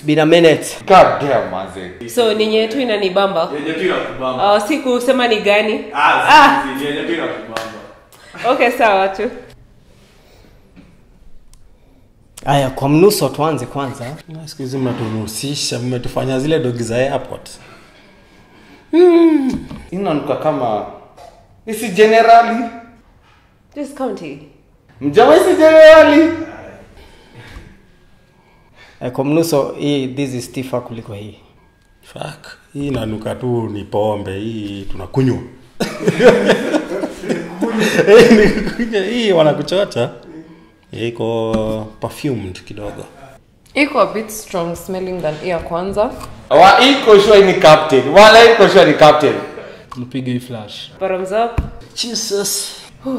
been a minute God damn, manze. so ninyi yetu inanibamba Yenye tu inakubamba. uh, si kusema ni gani Ah, Ah. si- si, yenye tu inakubamba. okay sawa tu aya kwa mnuso tuanze kwanza Na siku hizi mnatuhusisha mmetufanya zile dogi za airport Inanuka kama isi generali. this county Mjamaa isi generali. eh, kwa mnuso hii this is stiffer kuliko hii Fuck. hii inanuka tu ni pombe hii tunakunywa Hii ni kunywa, hii wanakuchocha iko perfumed kidogo iko a bit strong smelling than hii ya kwanza Wa iko sure ni captain. Wala iko sure ni captain. mpige hii flash bottoms up jesus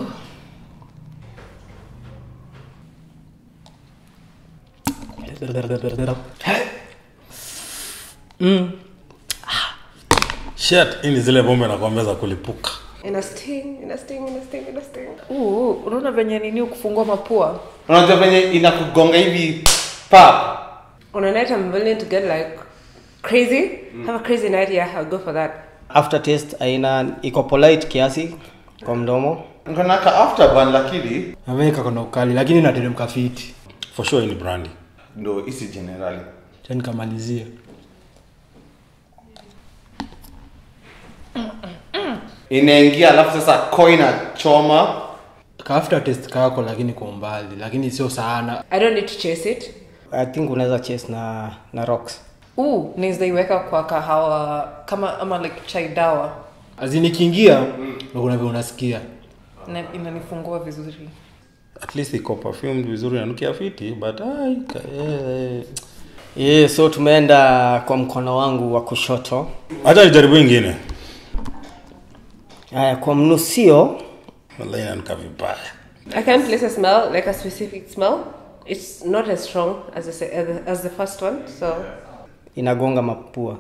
shit hii ni zile pombe nakwambia za kulipuka ina sting ina sting ina sting ina sting Uu, unaona venye nini ukufungua mapua Unajua venye inakugonga hivi pap. on a night i'm willing to get like crazy have a crazy night yeah i'll go for that after taste aina iko polite kiasi kwa mdomo Nkonaka afterburn lakini ameweka kona ukali lakini nateremka fiti for sure hii ni brandy ndo isi generali. cha nikamalizia Inaingia alafu sasa coin choma. ka after test kako lakini kwa umbali lakini sio sana i don't need to chase it i think unaweza chase na na rocks Uu, naweza iweka kwa kahawa kama ama like chai dawa azinikiingia ndo kuna vile unasikia na inanifungua vizuri at least iko perfumed vizuri nanukia fiti but ai, ka- eh, yeah, so tumeenda kwa mkono wangu wa kushoto acha nijaribu ingine aya kwa mnusio wallahi inanuka vibaya i can't place a smell like a specific smell it's not as strong as the, se- as the, as the first one so inagonga mapua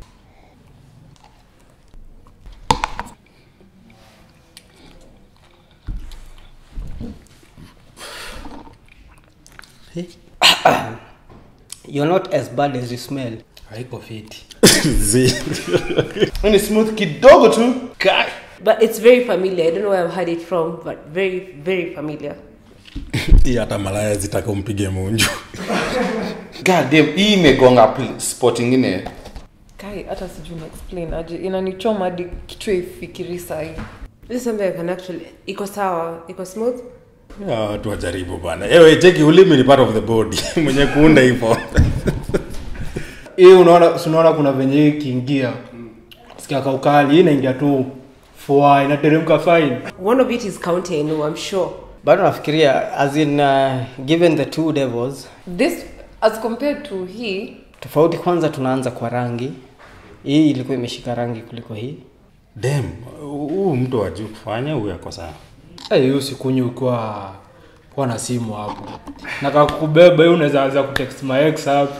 you're not as bad as you smell haiko fiti Zi. Ni smooth kidogo tu. but it's very familiar i don't know where i've heard it from but very very familiar hii hata malaya zitaka umpige munju God damn, hii imegonga pl- spot ingine. kai hata sijui na explain aje inanichoma hadi kichwa ifikiri sahi this is something i can actually iko sawa iko smooth Ya, watu wajaribu bana ewe cheki ulimi ni part of the body mwenye kuunda hivyo hii unaona si unaona kuna venye hii ikiingia sikia kaukali hii inaingia tu fua inateremka fine one of it is county i know i'm sure bado nafikiria as in uh, given the two devils this as compared to hii tofauti kwanza tunaanza kwa rangi hii ilikuwa imeshika rangi kuliko hii dem huu mtu wajuu kufanya huyu ako sawa hey, hiyo sikunywa ukiwa kuwa na simu hapo na kakubeba hiyo unaweza anza kutext my ex hapo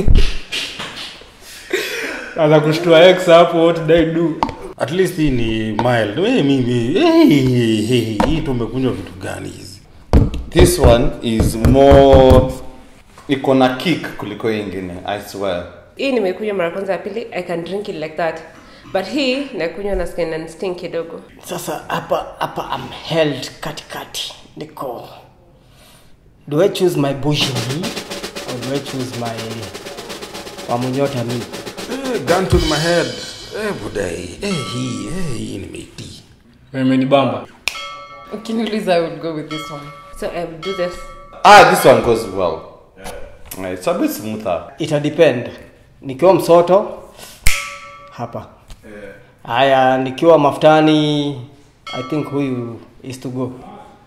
anza kushtua ex hapo what did I do at least hii ni mild hey, mimi hey, hey, hey, hii tumekunywa vitu gani hizi This one is more iko na kick kuliko hii ingine, I swear. hii nimekunywa mara kwanza ya pili i can drink it like that but hii nakunywa na skin and sting kidogo sasa hapa hapa am held katikati niko do i choose my bushmi or do i choose my wamunyota mi Eh, gun to my head eh, budai eh, hii eh, hii nimeitii imenibamba ukiniuliza i would go with this one so i will do this Ah, this one goes well. Yeah. It's a bit smoother. ita depend nikiwa msoto hapa haya nikiwa mafutani i think huyu is to go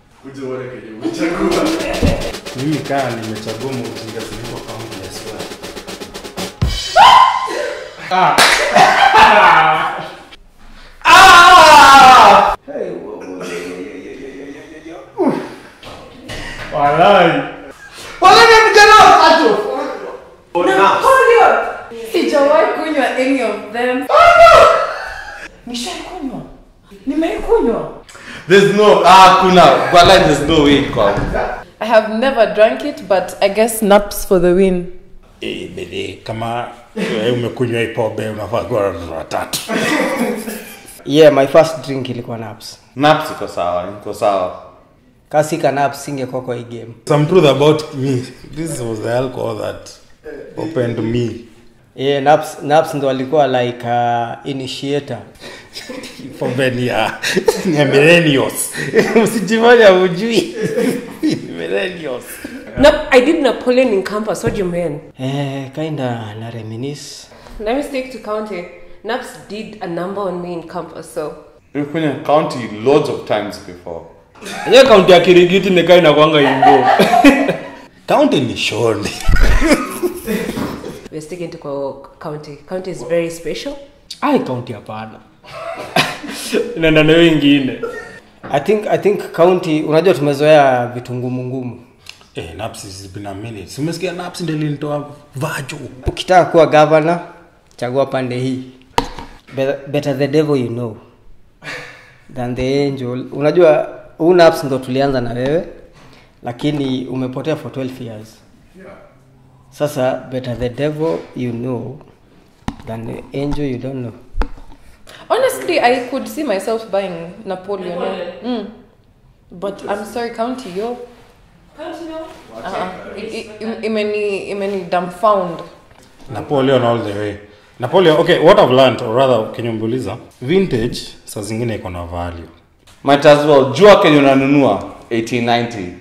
mimi kaa nimechagua mautinga ziliko kaunti ya swear walai sijawahi kunywa any of them nishaikunywa nimeikunywa There's no, ah, kuna, Walai, there's no way kwa. i have never drank it but i guess naps for the win Eh, bele, kama eh, umekunywa hii pombe unafaa kuwa na watoto watatu yeah my first drink ilikuwa naps naps iko sawa iko sawa kasika naps singekuwa kwa hii game some truth about me this was the alcohol that opened me yeah naps naps ndo alikuwa like uh, initiator pombe ni ya ni ya millennials usijifanya ujui millennials No, I did Napoleon in campus. What do you mean? eh kinda na reminisce Let me stick to county. Naps did a number on me in campus, so nimekunywa county loads of times before enyewe kaunti ya kirigiti nikaa inakwanga imbo county ni shoni we're sticking to co- county. County is very special. ai kaunti hapana inaenda nayo ingine i think i think county unajua tumezoea vitu ngumu ngumu eh naps has been a minute simesikia naps ndio ilinitoa vajo ukitaka kuwa governor chagua pande hii Be- better the devil you know than the angel unajua huu naps ndo tulianza na wewe lakini umepotea for 12 years sasa better the devil you know than the angel you don't know Honestly, I could see myself buying Napoleon. yeah. Mm. But I'm sorry, county yo. Uh-uh. I- I- im- Imeni imeni dumbfound. napoleon all the way napoleon okay what i've learned or rather kenyumbuliza vintage saa zingine iko na value might as well jua kenye unanunua 1890